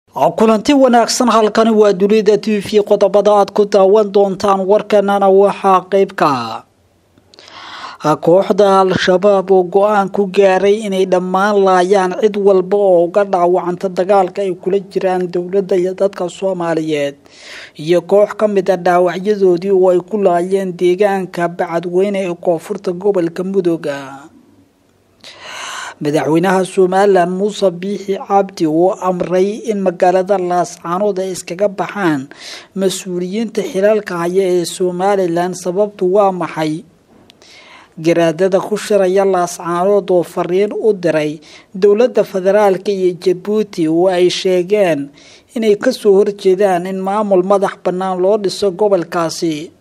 kulanti wanaagsan halkani waa dunida t v qodobada aad ku daawan doontaan warkanana waxaa qeybka kooxda al-shabaab oo go-aan ku gaaray inay dhammaan laayaan cid walba oo uga dhaawacanta dagaalka ay kula jiraan dowladda iyo dadka soomaaliyeed iyo koox ka mid a dhaawacyadoodii oo ay ku laayeen deegaanka bacadweyne ee koonfurta gobolka mudooga madaxweynaha somalilan muuse biixi cabdi oo amray in magaalada laascaanood ay iskaga baxaan mas-uuliyiinta xilaalka haya ee somalilan sababtu waa maxay garaadada ku shiraya laascaanood oo fariin u diray dowladda federaalka iyo jabuuti oo ay sheegeen inay kasoo horjeedaan in maamul madax bannaan loo dhiso gobolkaasi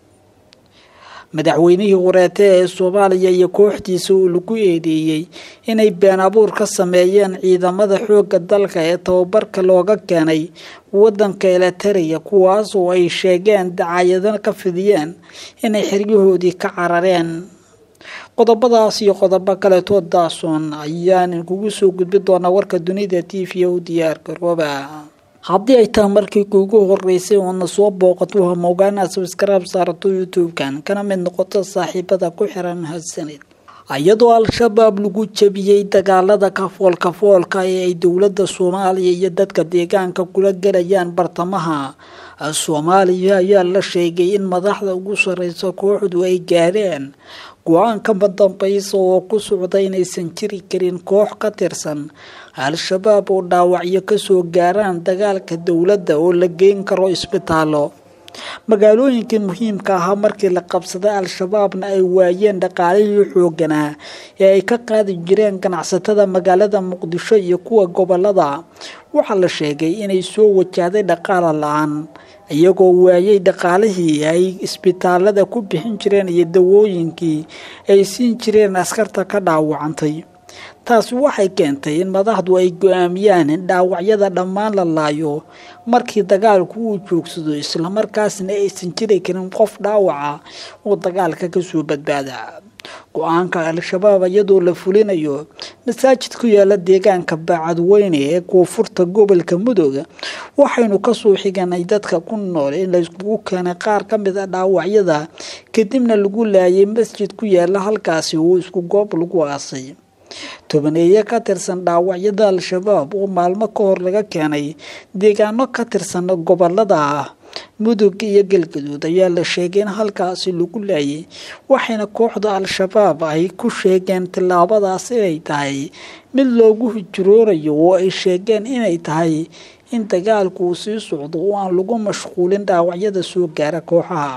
madaxweynihii horeete ee soomaaliya iyo kooxdiisa uu lagu eedeeyey inay been abuur ka sameeyeen ciidamada xoogga dalka ee tababarka looga keenay wadanka eliteria kuwaas oo ay sheegeen dacaayadana ka fidiyeen inay xeryahoodii ka carareen qodobadaas iyo qodobo kaleetoo daasoon ayaan kugu soo gudbi doonaa warka dunida t v u diyaar garooba haddii ay tahay markii kuugu horeysay oona soo booqato hamogaana sabskraib saarato youtube-kan kana mid noqoto saaxiibada ku xiran mahadsanid iyadoo al-shabaab lagu jabiyey dagaalada kafoolkafoolka ee ay dowladda soomaaliya iyo dadka deegaanka kula gelayaan bartamaha soomaaliya ayaa la sheegay in madaxda ugu sareysa kooxdu ay gaadheen go-aan kama dambaysa oo ku socda inaysan jiri karin koox ka tirsan al-shabaab oo dhaawacyo kasoo gaaraan dagaalka dowladda oo la geyn karo isbitaallo magaalooyinkii muhiimka ahaa markii la qabsaday al-shabaabna ay waayeen dhaqaalihii xooganaa ee ay ka qaadi jireen ganacsatada magaalada muqdisho iyo kuwa gobolada waxaa la sheegay inay soo wajahday dhaqaala la-aan iyagoo waayay dhaqaalihii ay isbitaalada ku bixin jireen iyo dawooyinkii ay siin jireen askarta ka dhaawacantay taasi waxay keentay in madaxdu ay go-aamiyaan in dhaawacyada dhammaan la laayo markii dagaalku uu joogsado islamarkaasna aysan jiri karin qof dhaawaca oo dagaalka kasoo badbaada go-aanka al-shabaab iyadoo la fulinayo masaajid ku yaala deegaanka baacadweyne ee koonfurta gobolka mudug waxaynu kasoo xiganay dadka ku nool in layskugu keenay qaar ka mid a dhaawacyada kadibna lagu laayay masjid ku yaala halkaasi oo isku goob lagu aasay tobaneeye ka tirsan dhaawacyada al-shabaab oo maalmo ka hor laga keenay deegaano ka tirsan gobolada mudug iyo galgaduud ayaa la sheegay in halkaasi lagu laayay waxayna kooxda al-shabaab ay ku sheegeen tillaabadaas inay tahay mid loogu hijroonayo oo ay sheegeen inay tahay in dagaalku uu sii socdo oo aan lagu mashquulin dhaawacyada soo gaara kooxaha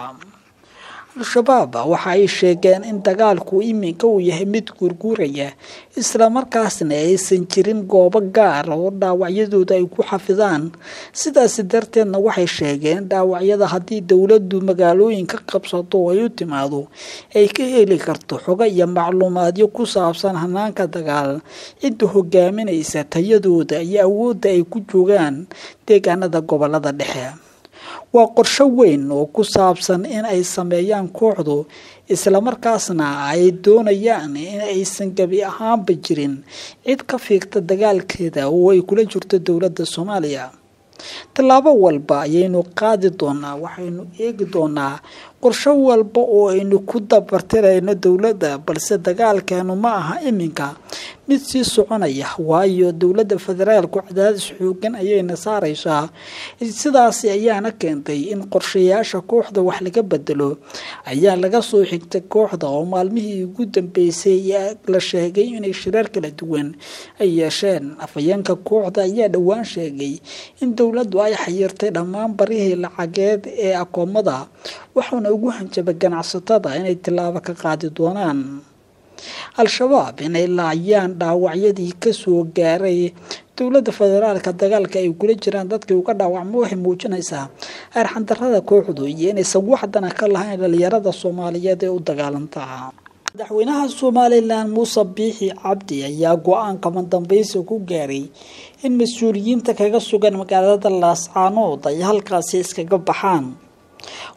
al-shabaab waxa ay sheegeen in dagaalku iminka uu yahay mid guurguuraya islamarkaasna aysan jirin goobo gaar oo dhaawacyadooda ay ku xafidaan sidaasi darteedna waxay sheegeen dhaawacyada haddii dowladdu magaalooyinka qabsato oo ay u timaado ay ka heli karto xogo iyo macluumaadyo ku saabsan hanaanka dagaal cidda hogaaminaysa tayadooda iyo awoodda ay ku joogaan deegaanada gobolada dhexe waa qorsho weyn oo ku saabsan in ay sameeyaan kooxdu islamarkaasna ay doonayaan in aysan gebi ahaanba jirin cid ka fiigta dagaalkeeda oo ay kula jirto dowladda soomaaliya tallaabo walba ayaynu qaadi doonaa waxaynu eegi doonaa qorsho walba oo aynu ku dabartirayno dowladda balse dagaalkeenu ma aha iminka mid sii soconaya waayo dowladda federaalku cadaadis xoogan ayayna saaraysaa sidaasi ayaana keentay in qorshayaasha kooxda wax laga bedelo ayaa laga soo xigtay kooxda oo maalmihii ugu dambeysay la sheegay inay shirar kala duwan ay yeesheen afhayeenka kooxda ayaa dhowaan sheegay in dowladdu ay xayirtay dhammaan barihii lacageed ee akoomada waxauna ugu hanjabay ganacsatada inay tillaabo ka qaadi doonaan al-shabaab inay laayaan dhaawacyadii kasoo gaaray dowladda federaalka dagaalka ay kula jiraan dadkii uga dhaawacmo waxay muujinaysaa arxandarada kooxdu iyo inaysan waxdana ka lahayn dhalinyarada soomaaliyeed ee u dagaalantaa madaxweynaha somalilan muuse biixi cabdi ayaa go-aan kaban dambaysi ku gaaray in mas-uuliyiinta kaga sugan magaalada laascaanood ay halkaasi iskaga baxaan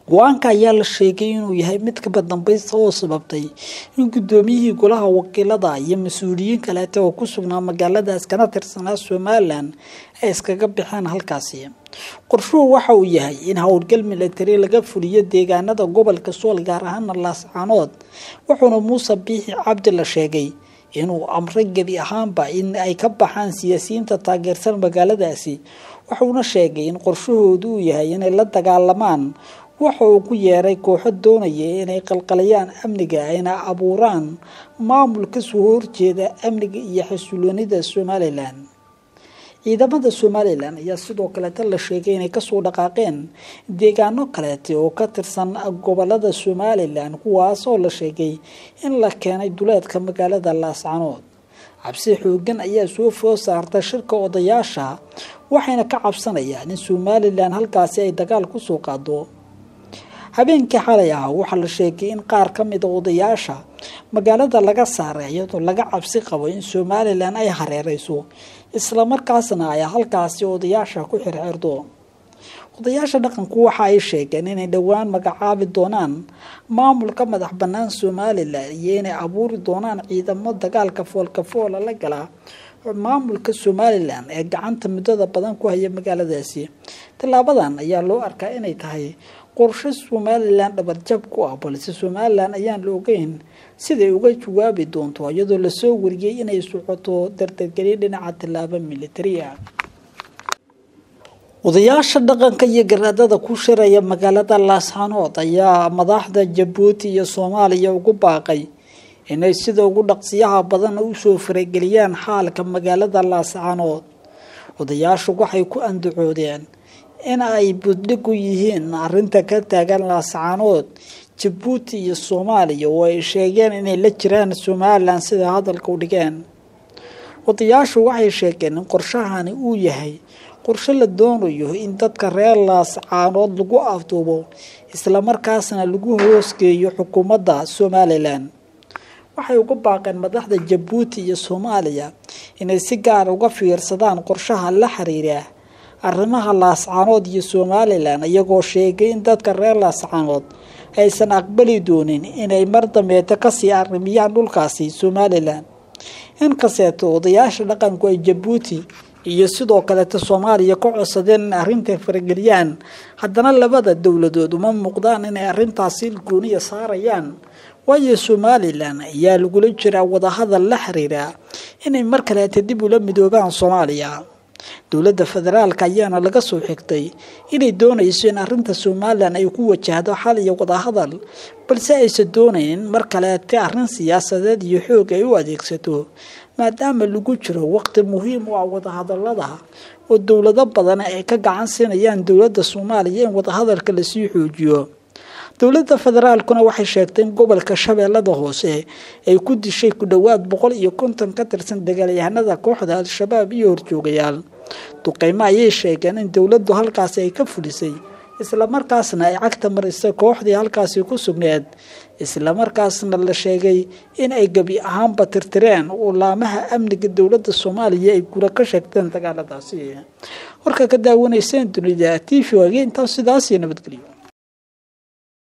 go-aanka ayaa la sheegay inuu yahay mid kaba dambaysta oo sababtay in guddoomiyihii golaha wakiilada iyo mas-uuliyiin kaleete oo ku sugnaa magaaladaas kana tirsanaa somalilan ay iskaga baxeen halkaasi qorshuhu waxa uu yahay in howlgal milatari laga fuliyo deegaanada gobolka sool gaar ahaana laascaanood wuxuuna muuse biixi cabdi la sheegay inuu amray gebi ahaanba in ay ka baxaan siyaasiyiinta taageersan magaaladaasi wuxuuna sheegay in qorshahoodu uu yahay inay la dagaalamaan waxa uu ku yeeray kooxo doonaya inay qalqalayaan amniga ayna abuuraan maamul kasoo horjeeda amniga iyo xasiloonida somalilan ciidamada somalilan ayaa sidoo kaleeta la sheegay inay kasoo dhaqaaqeen deegaano kaleete oo ka tirsan gobolada somalilan kuwaas oo la sheegay in la keenay duleedka magaalada laascanood cabsi xoogan ayaa soo food saarta shirka odayaasha waxayna ka cabsanayaan in somalilan halkaasi ay dagaal kusoo qaado habeenkii xalay ah waxaa la sheegay in qaar ka mida odayaasha magaalada laga saaray iyadoo laga cabsi qabo in somalilan ay hareereyso islamarkaasna ay halkaasi odayaasha ku xirxirdo odayaasha dhaqanku waxa ay sheegeen inay dhowaan magacaabi doonaan maamulka madax bannaan somalilan iyo inay abuuri doonaan ciidamo dagaalka foolkafoola la gala maamulka somalilan ee gacanta muddada badan ku haya magaaladaasi tallaabadan ayaa loo arkaa inay tahay qorshe somalilan dhabarjab ku ah balse somalilan ayaan la ogeyn siday uga jawaabi doonto iyadoo lasoo wariyey inay socoto dardargelin dhinaca tallaabo militari ah odayaasha dhaqanka iyo garaadada ku shiraya magaalada laascanood ayaa madaxda jabuuti iyo soomaaliya ugu baaqay inay sida ugu dhaqsiyaha badan usoo farageliyaan xaalka magaalada laascanood odayaashu waxay ku andacoodeen in ay buddhig u yihiin arinta ka taagan laascanood jabuuti iyo soomaaliya oo ay sheegeen inay la jiraan somalilan sida hadalka u dhigeen odayaashu waxay sheegeen in qorshahani uu yahay qorshe la doonayo in dadka reer laascaanood lagu afduubo islamarkaasna lagu hoosgeeyo xukuumadda somalilan waxay uga baaqeen madaxda jabuuti iyo soomaaliya inay si gaar uga fiirsadaan qorshaha la xiriira arrimaha laascaanood iyo somalilan iyagoo sheegay in dadka reer laascaanood aysan aqbali doonin inay mar dambeeta kasii arrimiyaan dhulkaasi somalilan inkasteeto odayaasha dhaqanku ay jabuuti iyo sidoo kaleeta soomaaliya ka codsadeen in arrinta farageliyaan haddana labada dowladood uma muuqdaan inay arrintaasi gooniya saarayaan waayo somalilan ayaa lagula jiraa wadahadal la xiriira inay mar kaleeta dib ula midoobaan soomaaliya dowladda federaalka ayaana laga soo xigtay inay doonayso in arrinta somalilan ay ku wajahdo xal iyo wadahadal balse aysan doonayn in mar kaleete arrin siyaasadeed iyo xoog ay u adeegsato maadaama lagu jiro waqti muhiim u ah wadahadalada oo dowlado badan ay ka gacan siinayaan dowladda soomaaliya in wadahadalka lasii xoojiyo dowladda federaalkuna waxay sheegtay in gobolka shabeellada hoose ay ku dishay ku dhowaad boqol iyo konton ka tirsan dagaalyahanada kooxda al-shabaab iyo horjoogayaal duqeymo ayay sheegeen in dowladdu halkaasi ay ka fulisay islamarkaasna ay cagta marisay kooxdii halkaasi ku sugneed islamarkaasna la sheegay in ay gebi ahaanba tirtireen ulaamaha amniga dowladda soomaaliya ay gura ka sheegteen dagaaladaasi warka ka daawanayseen dunida t v wage intaas sidaasiyo nabadgelyo